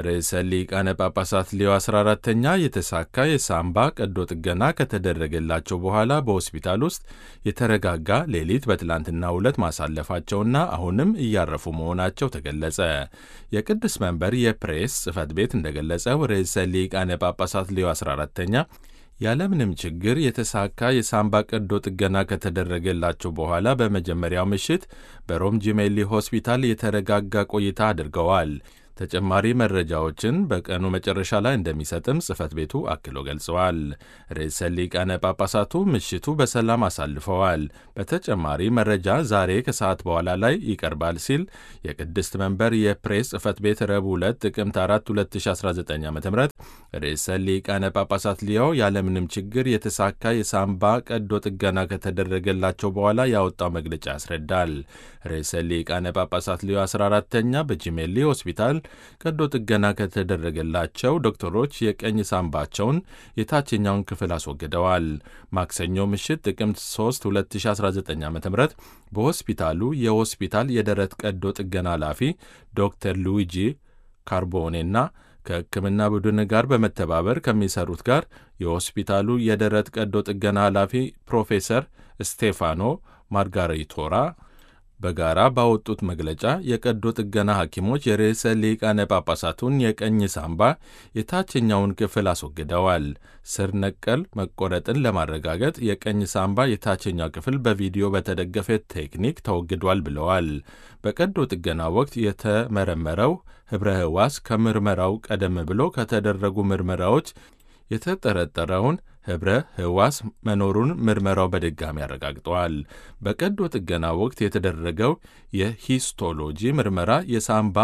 ርዕሰ ሊቃነ ጳጳሳት ሌዮ 14ተኛ የተሳካ የሳምባ ቀዶ ጥገና ከተደረገላቸው በኋላ በሆስፒታል ውስጥ የተረጋጋ ሌሊት በትላንትናው ዕለት ማሳለፋቸውና አሁንም እያረፉ መሆናቸው ተገለጸ። የቅዱስ መንበር የፕሬስ ጽሕፈት ቤት እንደገለጸው ርዕሰ ሊቃነ ጳጳሳት ሌዮ 14ተኛ ያለምንም ችግር የተሳካ የሳምባ ቀዶ ጥገና ከተደረገላቸው በኋላ በመጀመሪያው ምሽት በሮም ጂሜሊ ሆስፒታል የተረጋጋ ቆይታ አድርገዋል። ተጨማሪ መረጃዎችን በቀኑ መጨረሻ ላይ እንደሚሰጥም ጽሕፈት ቤቱ አክሎ ገልጸዋል። ርዕሰ ሊቃነ ጳጳሳቱ ምሽቱ በሰላም አሳልፈዋል። በተጨማሪ መረጃ ዛሬ ከሰዓት በኋላ ላይ ይቀርባል ሲል የቅድስት መንበር የፕሬስ ጽሕፈት ቤት ረቡዕ ዕለት ጥቅምት 4 2019 ዓ ም ርዕሰ ሊቃነ ጳጳሳት ሊዮ ያለምንም ችግር የተሳካ የሳምባ ቀዶ ጥገና ከተደረገላቸው በኋላ ያወጣው መግለጫ ያስረዳል። ርዕሰ ሊቃነ ጳጳሳት ሊዮ 14ተኛ በጂሜሊ ሆስፒታል ቀዶ ጥገና ከተደረገላቸው ዶክተሮች የቀኝ ሳምባቸውን የታችኛውን ክፍል አስወግደዋል። ማክሰኞ ምሽት ጥቅምት 3 2019 ዓ ም በሆስፒታሉ የሆስፒታል የደረት ቀዶ ጥገና ኃላፊ ዶክተር ሉዊጂ ካርቦኔና ከሕክምና ቡድን ጋር በመተባበር ከሚሰሩት ጋር የሆስፒታሉ የደረት ቀዶ ጥገና ኃላፊ ፕሮፌሰር ስቴፋኖ ማርጋሪቶራ በጋራ ባወጡት መግለጫ የቀዶ ጥገና ሐኪሞች የርዕሰ ሊቃነ ጳጳሳቱን የቀኝ ሳምባ የታችኛውን ክፍል አስወግደዋል። ስር ነቀል መቆረጥን ለማረጋገጥ የቀኝ ሳምባ የታችኛው ክፍል በቪዲዮ በተደገፈ ቴክኒክ ተወግዷል ብለዋል። በቀዶ ጥገና ወቅት የተመረመረው ኅብረ ሕዋስ ከምርመራው ቀደም ብሎ ከተደረጉ ምርመራዎች የተጠረጠረውን ኅብረ ሕዋስ መኖሩን ምርመራው በድጋሚ አረጋግጠዋል። በቀዶ ጥገና ወቅት የተደረገው የሂስቶሎጂ ምርመራ የሳምባ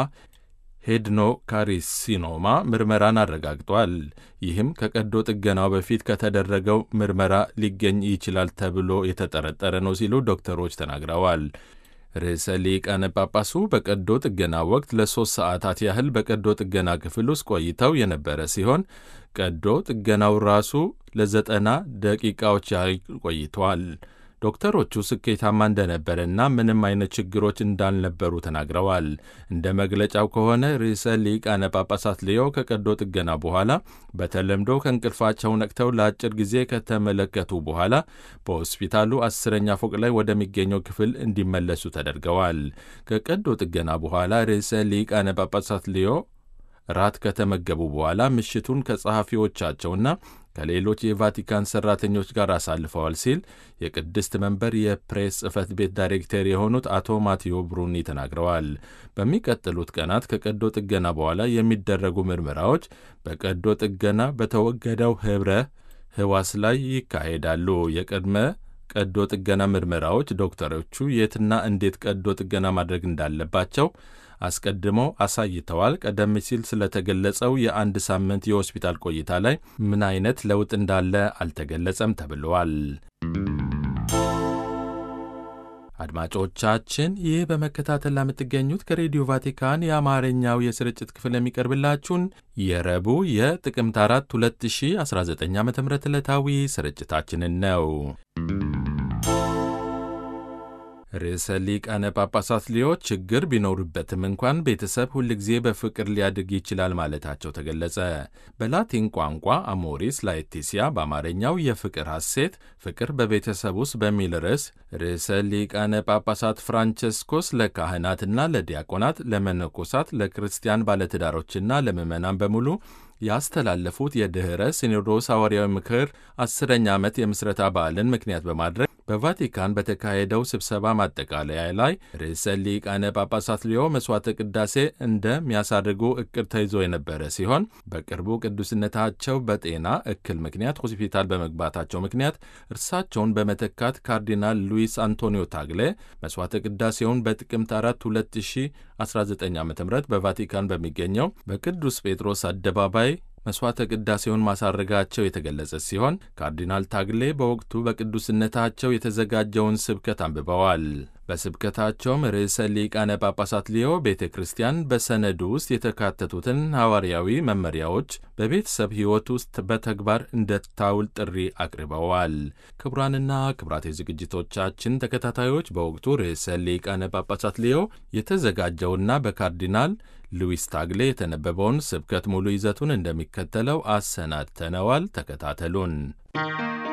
ሄድኖካሪሲኖማ ምርመራን አረጋግጧል። ይህም ከቀዶ ጥገናው በፊት ከተደረገው ምርመራ ሊገኝ ይችላል ተብሎ የተጠረጠረ ነው ሲሉ ዶክተሮች ተናግረዋል። ርዕሰ ሊቃነ ጳጳሱ በቀዶ ጥገና ወቅት ለሦስት ሰዓታት ያህል በቀዶ ጥገና ክፍል ውስጥ ቆይተው የነበረ ሲሆን ቀዶ ጥገናው ራሱ ለዘጠና ደቂቃዎች ያህል ቆይተዋል። ዶክተሮቹ ስኬታማ እንደነበረና ምንም አይነት ችግሮች እንዳልነበሩ ተናግረዋል። እንደ መግለጫው ከሆነ ርዕሰ ሊቃነ ጳጳሳት ሊዮ ከቀዶ ጥገና በኋላ በተለምዶ ከእንቅልፋቸው ነቅተው ለአጭር ጊዜ ከተመለከቱ በኋላ በሆስፒታሉ አስረኛ ፎቅ ላይ ወደሚገኘው ክፍል እንዲመለሱ ተደርገዋል። ከቀዶ ጥገና በኋላ ርዕሰ ሊቃነ ጳጳሳት ሊዮ ራት ከተመገቡ በኋላ ምሽቱን ከጸሐፊዎቻቸውና ከሌሎች የቫቲካን ሠራተኞች ጋር አሳልፈዋል ሲል የቅድስት መንበር የፕሬስ ጽሕፈት ቤት ዳይሬክተር የሆኑት አቶ ማቴዎ ብሩኒ ተናግረዋል። በሚቀጥሉት ቀናት ከቀዶ ጥገና በኋላ የሚደረጉ ምርመራዎች በቀዶ ጥገና በተወገደው ኅብረ ሕዋስ ላይ ይካሄዳሉ። የቅድመ ቀዶ ጥገና ምርመራዎች ዶክተሮቹ የትና እንዴት ቀዶ ጥገና ማድረግ እንዳለባቸው አስቀድመው አሳይተዋል። ቀደም ሲል ስለተገለጸው የአንድ ሳምንት የሆስፒታል ቆይታ ላይ ምን አይነት ለውጥ እንዳለ አልተገለጸም ተብለዋል። አድማጮቻችን ይህ በመከታተል ለምትገኙት ከሬዲዮ ቫቲካን የአማርኛው የስርጭት ክፍል የሚቀርብላችሁን የረቡዕ የጥቅምት 4 2019 ዓ ም ዕለታዊ ስርጭታችንን ነው። ርዕሰ ሊቃነ ጳጳሳት ሊዮ ችግር ቢኖርበትም እንኳን ቤተሰብ ሁልጊዜ በፍቅር ሊያድግ ይችላል ማለታቸው ተገለጸ። በላቲን ቋንቋ አሞሪስ ላetitia በአማርኛው የፍቅር ሐሴት ፍቅር በቤተሰብ ውስጥ በሚል ርዕስ ርዕሰ ሊቃነ ጳጳሳት ፍራንቸስኮስ ለካህናትና ለዲያቆናት፣ ለመነኮሳት፣ ለክርስቲያን ባለትዳሮችና ለምዕመናን በሙሉ ያስተላለፉት የድኅረ ሲኖዶስ ሐዋርያዊ ምክር አስረኛ ዓመት የምስረታ በዓልን ምክንያት በማድረግ በቫቲካን በተካሄደው ስብሰባ ማጠቃለያ ላይ ርዕሰ ሊቃነ ጳጳሳት ሊዮ መሥዋዕተ ቅዳሴ እንደሚያሳርጉ እቅድ ተይዞ የነበረ ሲሆን በቅርቡ ቅዱስነታቸው በጤና እክል ምክንያት ሆስፒታል በመግባታቸው ምክንያት እርሳቸውን በመተካት ካርዲናል ሉዊስ አንቶኒዮ ታግሌ መሥዋዕተ ቅዳሴውን በጥቅምት 4 2019 ዓ ም በቫቲካን በሚገኘው በቅዱስ ጴጥሮስ አደባባይ መሥዋዕተ ቅዳሴውን ማሳረጋቸው የተገለጸ ሲሆን ካርዲናል ታግሌ በወቅቱ በቅዱስነታቸው የተዘጋጀውን ስብከት አንብበዋል። በስብከታቸውም ርዕሰ ሊቃነ ጳጳሳት ሊዮ ቤተ ክርስቲያን በሰነዱ ውስጥ የተካተቱትን ሐዋርያዊ መመሪያዎች በቤተሰብ ሕይወት ውስጥ በተግባር እንድታውል ጥሪ አቅርበዋል። ክቡራንና ክቡራት የዝግጅቶቻችን ተከታታዮች በወቅቱ ርዕሰ ሊቃነ ጳጳሳት ሊዮ የተዘጋጀውና በካርዲናል ሉዊስ ታግሌ የተነበበውን ስብከት ሙሉ ይዘቱን እንደሚከተለው አሰናድተነዋል። ተከታተሉን።